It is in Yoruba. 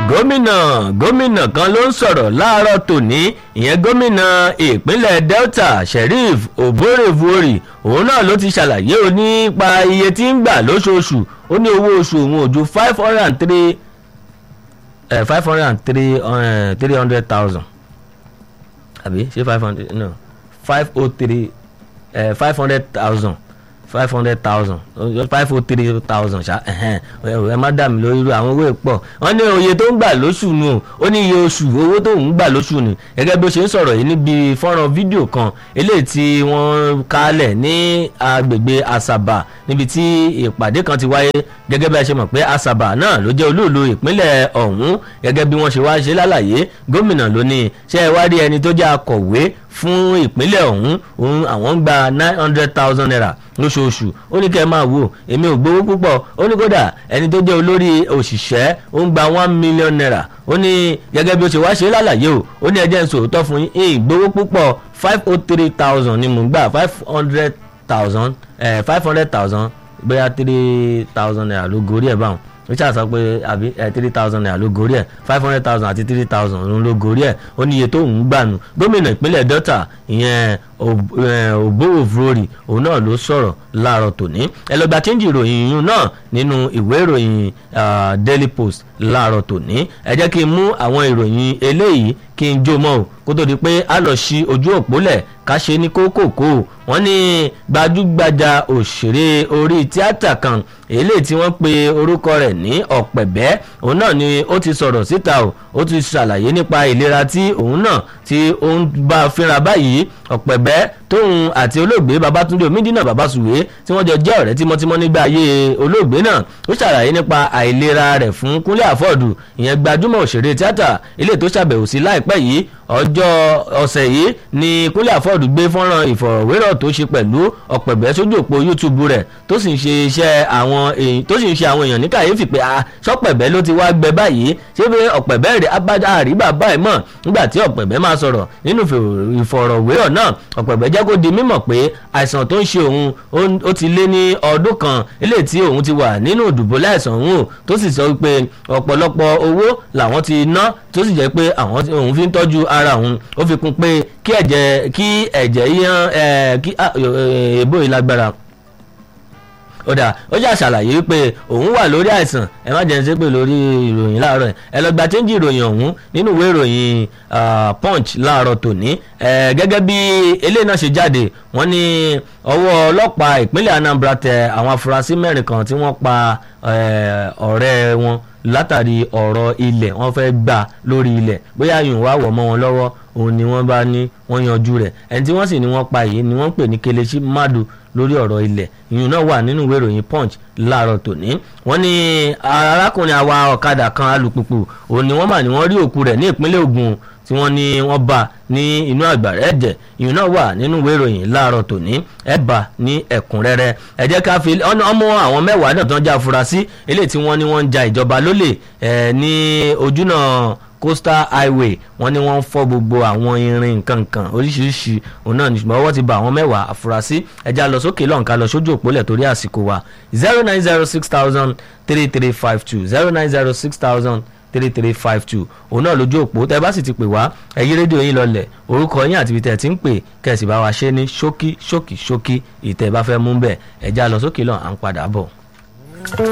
gómìnà gómìnà kan ló ń sọ̀rọ̀ láàárọ̀ tòní ìyẹn gómìnà ìpínlẹ̀ delta sheriff oborevwori òun náà ló ti ṣàlàyé o nípa iye tí ń gbà lóṣooṣù ó ní owó oṣù òun ò ju five hundred and three five hundred and three three hundred thousand àbí ṣé five hundred no five oh three five hundred thousand five hundred thousand five oh three thousand ṣá ẹ má dà mí lórí irú àwọn owó ìpọ̀ wọ́n ní oye tó ń gbà lóṣù nù ó ní iye oṣù owó tó ń gbà lóṣù nù gẹ́gẹ́ bí ó ṣe ń sọ̀rọ̀ yìí níbi fọ́nrán fídíò kan eléyìí tí wọ́n kálẹ̀ ní agbègbè asaba níbi tí ìpàdé kan ti wáyé gẹ́gẹ́ bí a ṣe mọ̀ pé asaba náà ló jẹ́ olúùlú ìpínlẹ̀ ọ̀hún gẹ́gẹ́ bí wọ́n ṣe wá ṣe lálàyé gómìnà ló ní ṣé ẹ wá rí ẹni tó jẹ́ akọ̀wé fún ìpínlẹ̀ ọ̀hún òun àwọn ń gba nine hundred thousand naira lóṣooṣù ó ní kẹ́ ẹ máa wò èmi ò gbowó púpọ̀ ó ní kódà ẹni tó jẹ́ olórí òṣìṣẹ́ ó ń gba one million naira ó ní gẹ́gẹ́ bí ó ṣe wá ṣe lálàyé o ó ní ẹjẹ́ ń sòótọ́ fún yín ìgbowó púpọ̀ five oh three thousand ni mò ń gbà five hundred thousand five hundred thousand bóyá three thousand naira ló gorí ẹ̀ báwọn richard sọ pé àbí three thousand naira ló gorí ẹ̀ five hundred thousand àti three thousand ló gorí ẹ̀ ó ní iye tó ń gbànú gómìnà ìpínlẹ̀ delta ìyẹn òbóòfurorì òun náà ló sọ̀rọ̀ láàárọ̀ tòní ẹ lọ gba chíńjì ìròyìn yìí náà nínú ìwé ìròyìn daily post láàárọ̀ tòní ẹ jẹ́ kí n mú àwọn ìròyìn eléyìí kí n jó mọ́ o kó tó di pé a lọ sí ojú òpó lẹ̀ ká ṣe ní kókòkó wọ́n ní gbajúgbajà òṣèré orí tíátà kan eléyìí tí wọ́n pe orúkọ rẹ̀ ní ọ̀pẹ̀bẹ́ òun náà ni ó ti sọ̀rọ̀ síta o ó ti ṣàlàyé nípa ìlera tí òun náà tí ó ń bá fínra báyìí ọ̀pẹ̀bẹ́ tóun àti olóògbé babatunde omidina babasuwe tí wọ́n jọ jẹ́ ọ̀rẹ́ tímọ́tímọ́ nígbà ayé olóògbé náà ó ṣàlàyé nípa àìlera rẹ̀ fún kúnlé àfọ́ọ̀dù ìyẹn gbajúmọ̀ òṣèré tíátà ilé tó ṣàbẹ̀wò sí láìpẹ́ yìí ọjọ́ ọ̀sẹ̀ yìí ni kúnlé àfọ́ọ̀dù gbé fọ́nrán ìfọ̀rọ̀wérọ̀ tó ṣe pẹ̀lú ọ̀pẹ̀bẹ́ sójú òpó youtube rẹ̀ tó sì ń ṣe iṣẹ́ àwọn èèyàn tó sì ń ṣe àwọn èèyàn ní kàyéfì pé sọ́pẹ̀bẹ́ ló ti wá gbẹ báyìí ṣé pé ọ̀pẹ̀bẹ́ rẹ̀ abájá àríbà báyìí mọ̀ nígbà tí ọ̀pẹ̀bẹ́ máa sọ̀rọ̀ nínú ìfọ̀rọ̀wérọ̀ náà ọ̀pẹ̀bẹ́ jẹ́ kó di mímọ̀ pé àìsàn tó ń ṣe òun ó ti lé ní ọdún kan eléyìí tí òun ti wà nínú ìdùbò láìsàn òun tó sì sọ pé ọ̀pọ̀lọpọ̀ owó làwọn ti ná tó sì jẹ́ pé àwọn òun fi ń tọ́jú ara òun ó fi kún pé kí ẹ̀jẹ̀ kí ẹ̀jẹ̀ yíyan kí èbó ìlágbára ọ̀dà ó jà ṣàlàyé wípé òun wà lórí àìsàn ẹ má jẹ́ ṣépè lórí ìròyìn láàárọ̀ ẹ lọ gba chẹ́ńjì ìròyìn ọ̀hún nínú ìwé ìròyìn punch láàárọ̀ tòní gẹ́gẹ́ bí eléyìí náà ṣe jáde wọ́n ní ọwọ́ ọlọ́pàá ìpínlẹ̀ anambra tẹ àwọn afurasí mẹ́rin kan tí wọ́n pa ọ̀rẹ́ wọn látàrí ọ̀rọ̀ ilẹ̀ wọ́n fẹ́ gbà lórí ilẹ̀ bóyá yòówù wá wọ̀ mọ́ wọn lọ́wọ́ òun ni wọ́n bá ní wọ́n yanjú rẹ̀ ẹni tí wọ́n sì ní wọ́n pa yìí ni wọ́n pè ní kelechi madu lórí ọ̀rọ̀ ilẹ̀ ìyún náà wà nínú ìwé ìròyìn punch láàárọ̀ tòní wọ́n ní arákùnrin àwa ọ̀kadà kan alùpùpù òun ni wọ́n mà ní wọ́n rí òkú rẹ̀ ní ìpínlẹ̀ Ògùn tí wọ́n ní wọ́n bá ní inú àgbàrá ẹ̀jẹ̀ ìyún náà wà nínú ìwé ìròyìn láàárọ̀ tòní ẹ̀ bá ní ẹ̀kúnrẹ́rẹ́ ẹ jẹ́ ká fi ọmọ àwọn mẹ́wàá náà tán já afurasí eléyìí tí wọ́n ní wọ́n ń ja ìjọba lólè ní ojúnà coastal highway wọ́n ní wọ́n fọ́ gbogbo àwọn irin nkankan oríṣiríṣi òun náà nígbà ọwọ́ ti bá àwọn mẹ́wàá àfúrásì ẹja lọ sókè lọ́nkà lọ sójú òpólẹ̀ torí àsìkò wa zero nine zero six thousand three three five two zero nine zero six thousand three three five two òun náà lójú òpó tẹ bá sì ti pè wá ẹyí rédíò yín lọlẹ̀ orúkọ yín àti ibi tẹ̀ ti ń pè kẹ̀sì bá wa ṣe ní ṣókí ṣókí ṣókí ìtẹ̀ bá fẹ́ mú bẹ́ẹ̀ ẹja lọ sókè lọ́n à ń padà bọ̀.